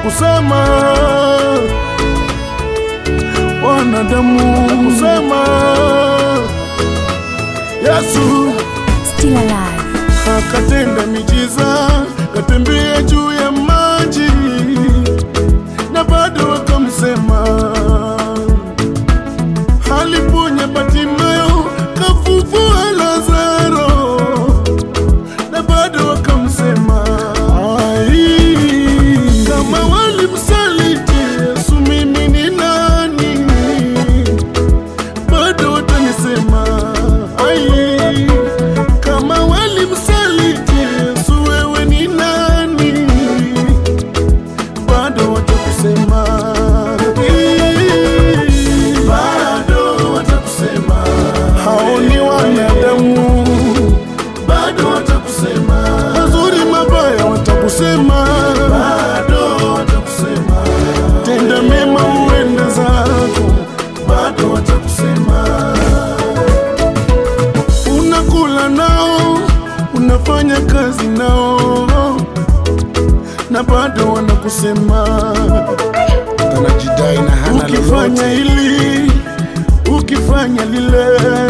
watakusema, wanadamu watakusema, Yesu Still alive. akatenda miujiza, katembea juu ya maji na bado wakamsema. Aliponya Bartimayo, kafufua Lazaro na bado wakamsema. Ai, kama walimsaliti Yesu, mimi ni nani? Bado watanisema. Ai, kama walimsaliti Yesu, wewe ni nani? Bado watakusema. Bado watakusema. Hao ni wanadamu. Bado watakusema. Mazuri mabaya watakusema. Bado watakusema. Tenda mema uende zako. Bado watakusema unakula nao, unafanya kazi nao, na bado wanakusema anajidai na hana ukifanya lolote. hili, ukifanya lile,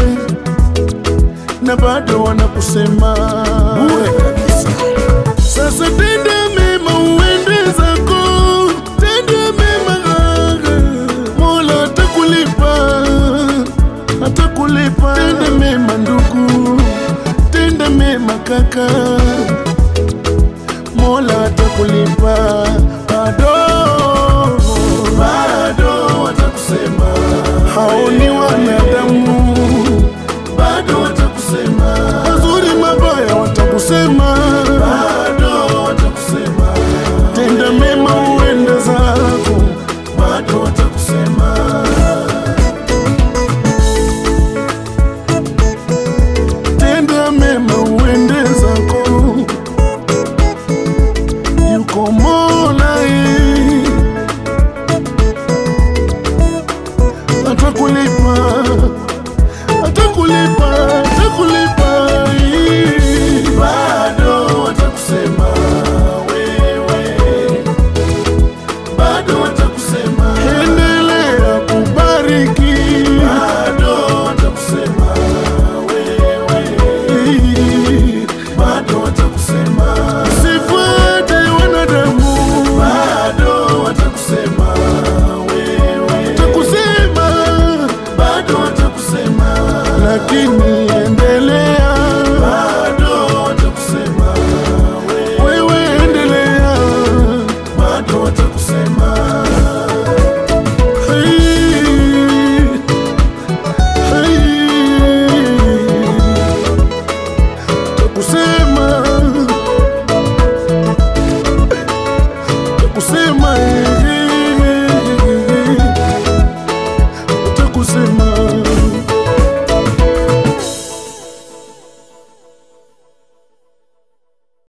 na bado wanakusema Bure kabisa. sasa tenda mema uende zako, tenda mema, Mola atakulipa, atakulipa. Tenda mema ndugu, tenda mema kaka, Mola atakulipa. Bado bado watakusema, hao ni wanadamu, bado watakusema, mazuri mabaya watakusema, bado watakusema, tenda mema uende zako, bado watakusema. tenda mema uende zako, yuko Mola eh, atakulipa, atakulipa, atakulipa eh. bado watakusema wewe, bado watakusema, endelea kubariki, bado watakusema wewe, bado watakusema, sifuate wanadamu, bado watakusema wewe, watakusema, bado watakusema, lakini endelea